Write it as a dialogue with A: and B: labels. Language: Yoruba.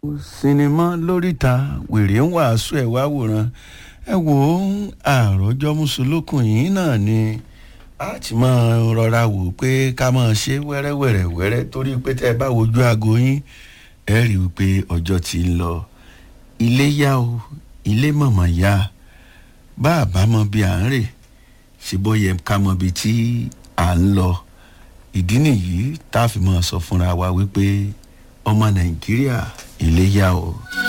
A: sinimá lóríta wèrè ń wàásù ẹ̀ wá wòran ẹ wò ó àròjọ mùsùlùkùn yìí náà ni a ti máa rọra wò pé ká máa ṣe wẹ́rẹ́wẹ́rẹ́ wẹ́rẹ́ torí pé tẹ́ ẹ bá wojú aago yín ẹ rí i pé ọjọ́ ti ń lọ ilé yá o ilé mọ̀mọ́ yá bá a bá mọ bí à ń rè ṣe bọ́ yẹ ká mọ bí tí à ń lọ ìdí nìyí tá a fi máa sọ fúnra wa wípé ọmọ nàìjíríà ilé yá o.